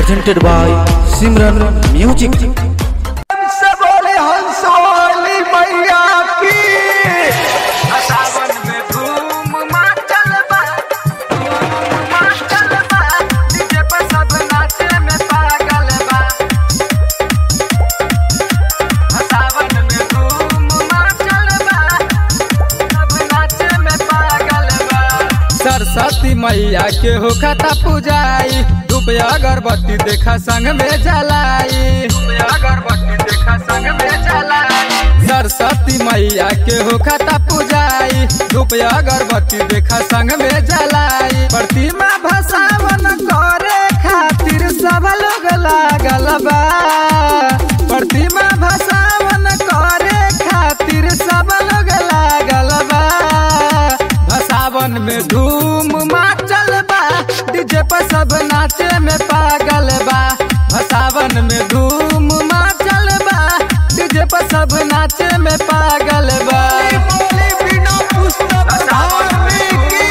presented by Simran Music. से बोले हंस वाली मैया की सावन में धूम मचल बा धूम मचल बा डीजे पे सब नाचे में पागल बा सावन में धूम मचल बा सब नाचे में पागल बा सरस्वती मैया के हो खाता पूजाई धूप अगरबत्ती देखा संग में जलाई अगरबत्ती देखा संग में जलाई सरस्वती मैया के हो खाता पूजाई धूप अगरबत्ती देखा संग में जलाई प्रतिमा भसावन करे खातिर सब लोग लागल बा प्रतिमा भसावन करे खातिर सब लोग लागल बा भसावन में धूम माचल बा डीजे पर सब नाचे में पागल बा भसावन में धूम माचल बा डीजे पर सब नाचे में पागल बा बोली बिना पुस्तक धारने की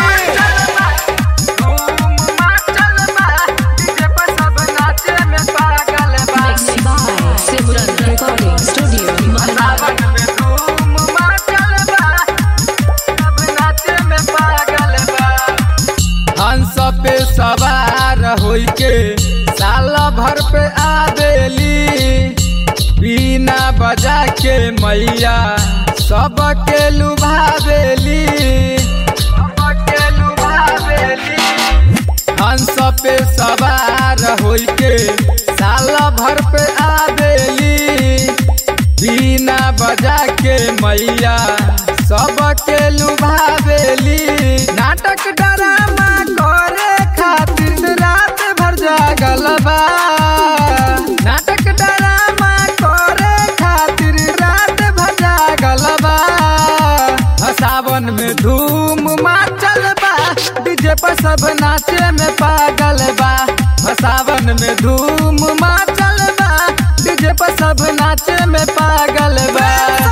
धूम मचल बा डीजे पे सब नाचे में पागल बा Mixed by Simran Recording Studio, Maharashtra. सावन में धूम मचल बा सब नाचे में पागल बा हंस पे सवार होई के साल भर पे आवेली बीना बजा के मैया सबके लुभावेली सबके लुभावेली हंस पे सवार होई के साल भर पे आवेली बीना बजा के मैया सबके लुभावेली नाटक ड्रामा करे खातिर रात भर जागल बा नाटक ड्रामा करे खातिर रात भर जागल बा सावन में धूम माचल बा डीजे पर सब नाचे में पागल बा सावन में धूम माचल बा डीजे पर सब नाचे में पागल बा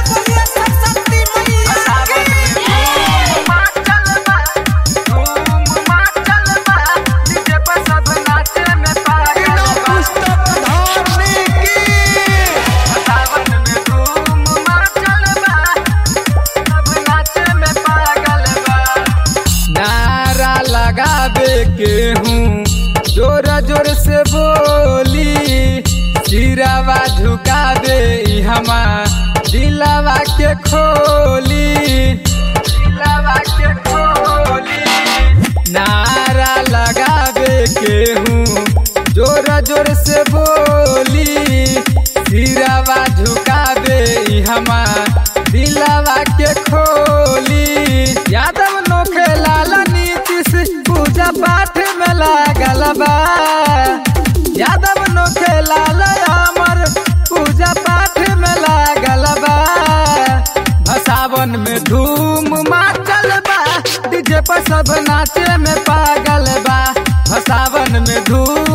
सावन में धूम मचल बा धूम मचल बा डीजे पे सब नाचे में पागल बा पुस्तक धारने की सावन में धूम मचल बा सब नाचे में पागल बा नारा लगावे के हूँ जोर जोर से बोली सिरावा झुकावे ई हमा दिलावा के खोली दिलवा के खोली नारा लगावे के हूँ जोर जोर से बोली सिरावा झुकावे ई हमा दिलावा के खोली यादव नोखे लाल नीतीश पूजा पाठ में लागल बा यादव नोखे लाल अमर पूजा पाठ में लागल बा भसावन में धूम माचल बा डीजे पर सब नाचे में पागल बा भसावन में धूम